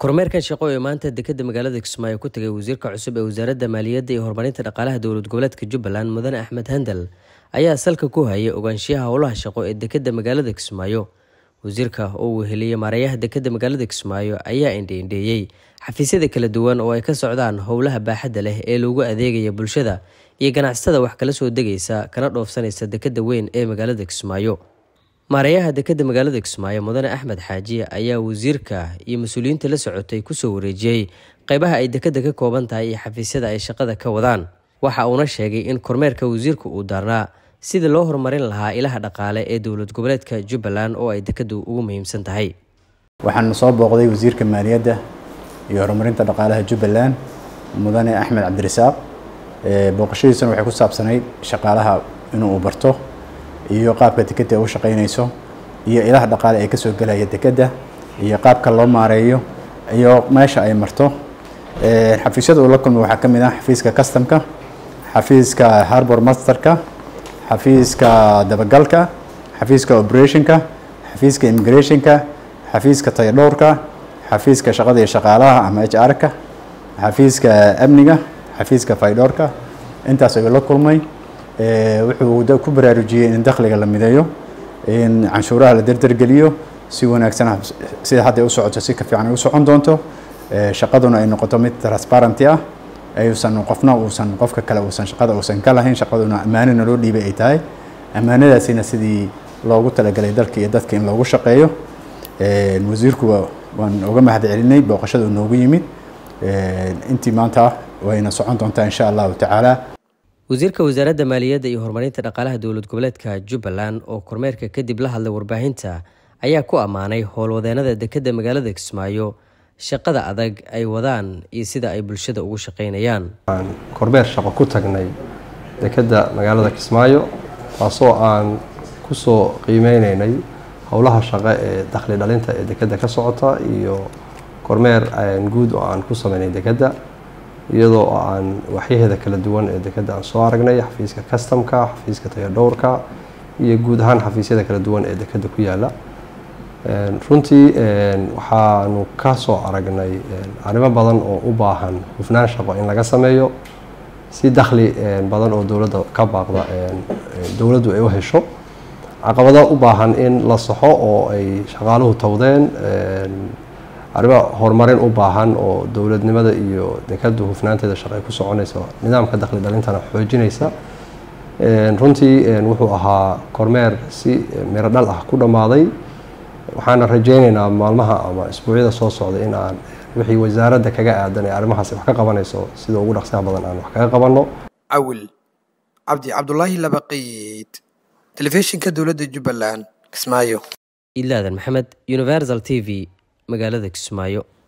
kormeerkan shaqo ee maanta dekeda magaalada kismaayo ku tagay wasiirka cusub ee wasaaradda maaliyadda iyo horumarinta dhaqaalaha dowlad goboleedka jubbaland mudane axmed handal ayaa salka ku hayay ogaanshiyaha howlaha shaqo ee dekeda magaalada kismaayo wasiirka oo uu heliyey maareeyaha dekeda magaalada kismaayo ayaa indheindheeyey xafiisyada kala duwan oo ay ka socdaan howlaha baaxadda leh ee loogu adeegaya bulshada iyo ganacsatada wax kala soo degaysa kana dhoofsanaysa dekeda weyn ee magaalada kismaayo maareeyaha dekeda magaalada kismaayo mudane axmed xaaji ayaa wasiirka iyo mas-uuliyiinta la socotay kusoo wareejiyey qeybaha ay dekeda ka kooban tahay iyo xafiisyada ay shaqada ka wadaan waxa uuna sheegay in kormeerka wasiirka uu daarnaa sidii loo horumarin lahaa ilaha dhaqaale ee dowlad goboleedka jubbaland oo ay dekedu ugu muhiimsan tahay waxaan soo booqday wasiirka maaliyadda iyo horumarinta dhaqaalaha jubbaland mudane axmed cabdirasaaq booqashadiisuna waxay ku saabsanayd shaqaalaha inuu barto iyo qaabka dekeda u shaqaynayso iyo ilaha dhaqaale ee kasoo gelaya dekeda iyo qaabka loo maareeyo iyo meesha ay marto xafiisyada uu la kulmay waxaa ka mid ah xafiiska customka xafiiska harbor masterka xafiiska dabagalka xafiiska operationka xafiiska immigrationka xafiiska tayadhowrka xafiiska shaqada iyo shaqaalaha ama h r-ka xafiiska amniga xafiiska faydhowrka intaas ayuu la kulmay wuxuu ku baraarujiyey in dakhliga la mideeyo in canshuuraha la derdergeliyo si wanaagsan sida hadda u socoto si ka fiican ay u socon doonto shaqaduna ay noqoto mid transparenty ah ayuusan qofna uusan qofka kale uusan shaqada uusan ka lahayn shaqaduna ammaanana loo dhiibay ay tahay ammaanadaasina sidii loogu talagalay dalka iyo dadka in loogu shaqeeyo wasiirku waan uga mahad celinay booqashada uu noogu yimid intii maanta wayna socon doontaa insha allahu tacaala wasiirka wasaaradda maaliyadda iyo horumarinta dhaqaalaha dowlad goboleedka jubbaland oo kormeerka kadib la hadlay warbaahinta ayaa ku ammaanay howlwadeenada dekeda magaalada kismaayo shaqada adag ay wadaan iyo sida ay bulshada ugu shaqaynayaan aan kormeer shaqo ku tagnay dekeda magaalada kismaayo taasoo aan kusoo qiimeyneynay howlaha shaqo ee dakhli dhalinta ee dekeda ka socota iyo kormeer guud oo aan ku sameynay dekeda iyadoo aan waxyaheeda kala duwan ee dekeda aan soo aragnay xafiiska customka xafiiska tayadhowrka iyo guud ahaan xafiisyada kala duwan ee dekeda ku yaala runtii waxaanu ka soo aragnay arrimo badan oo u baahan hufnaan shaqo in laga sameeyo si dakhli badan oo dowladda ka baaqda dowladdu ay u hesho caqabado u baahan in la saxo oo ay shaqaaluhu towdeen arrimo horumarin u baahan oo dowladnimada iyo dekadu hufnaanteeda shaqo ay ku soconayso nidaamka dakhli dhalintana xoojinaysa runtii wuxuu ahaa kormeer si miro dhal ah ku dhammaaday waxaana rajeyneynaa maalmaha ama isbuucyada soo socda in aan wixii wasaaradda kaga aadan ee arrimahaas wax ka qabanayso sida ugu dhaqsaha badan aan wax kaga qabanno cawil cabdi cabdulaahi labaqiid telefishinka dowladda jubbaland kismaayo ilaadan maxamed universal t v magaalada kismaayo